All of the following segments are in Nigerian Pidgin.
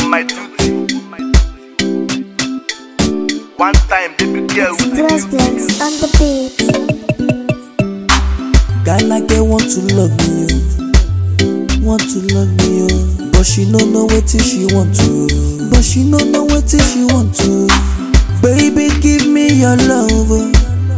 my duty. One time, baby girl, with the Bless beauty. bless on the beat. Ghana girl want to love me, oh. want to love me, oh. but she no know wetin she want to, but she no know wetin she want to. Baby, give me your love, oh.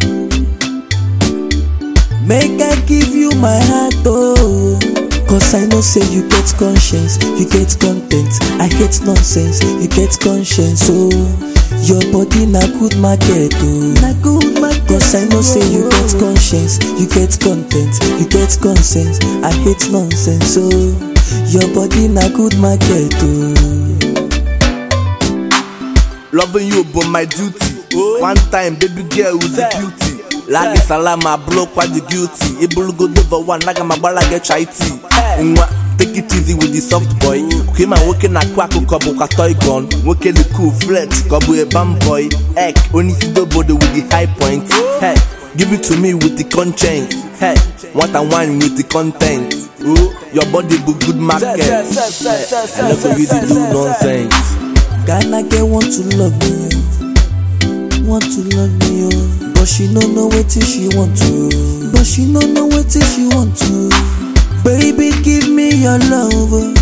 make I give you my heart, oh. Cause I know say you get conscience, you get content. I hate nonsense, you get conscience, oh. Your body na good market, oh. Na good market. Cause I know say you get conscience, you get content, you get conscience. I hate nonsense, oh. Your body na good market, oh. Loving you, but my duty. One time, baby girl, with the beauty. Lagi salama, block what the guilty. Able go over one, naga mabala get chai-tea. Nwa, take it easy with the soft boy. Came and working at Kwaku Kobo toy gun. Working the cool flex, Kobo a bam boy. Ek, only see the body with the high point. Hey, give it to me with the conscience. Hey, what I want with the content. Oh, your body be good market. I never really do nonsense. Ghana girl want to love me, oh. want to love me, oh. but she no know wetin she want to, but she no know wetin she want to. Baby, give me your love, oh.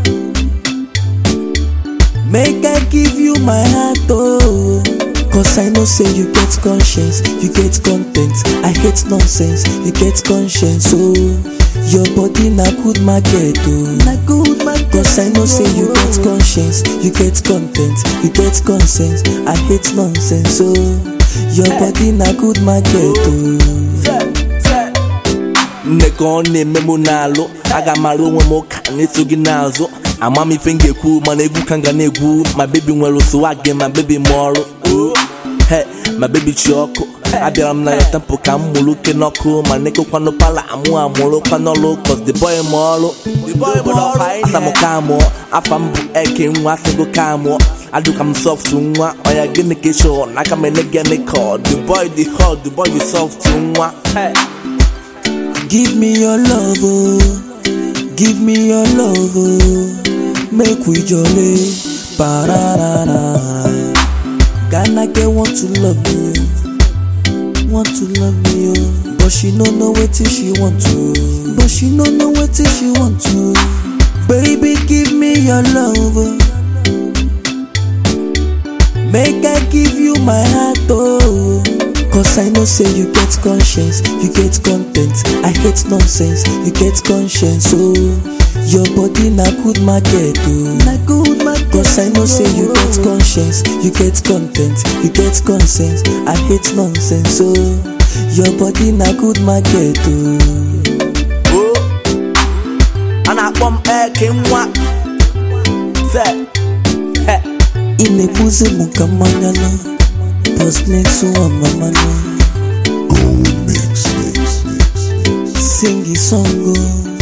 make I give you my heart, oh. Cause I know say you get conscience, you get content. I hate nonsense, you get conscience, oh. Your body na good market, oh. Na good market. Cause I know say you get conscience, you get content, you get conscience. I hate nonsense, oh. Your body na good market, oh. Nneka ọ na-eme mụ n'alụ aga m arụ onwe m ụka na-eso gị n'azụ ama m ife m ga-ekwu mana egwu ka m ga na-egwu ma bebi nwere swag ma bebi m ọrụ Oh, he ma bebi chi ọkụ abịara m na ya tempo ka m mụrụ oke n'ọkụ ma nekekwanụ pala amụ amụrụkwa n'ọrụ cos the boy m ọrụ asa m ka mụọ afa m bụ eke nwa asịgo ka mụọ adụka m soft nwa ọya gịnị ka ịchọ n'aka m ele gị kọ the boy the hot the boy the soft nwa Hey. Give me your love, oh. Give me your love, oh. Make we jolly. Ba-da-da-da. Ghana girl want to love me, oh. want to love me, oh. but she no know wetin she want to, but she no know wetin she want to. Baby, give me your love, oh. Make I give you my heart, oh. Cause I know say you get conscience, you get content. I hate nonsense, you get conscience, oh. Your body na good market, oh. Na good market. Cause I know say you get conscience, you get content, you get conscience. I hate nonsense, oh. Your body na good market, oh. Oh, a na-akpọ m eke nwa se he Ị na-ebuzi m ka mmanya nọ, post next one mama nọ. Sing a song, oh.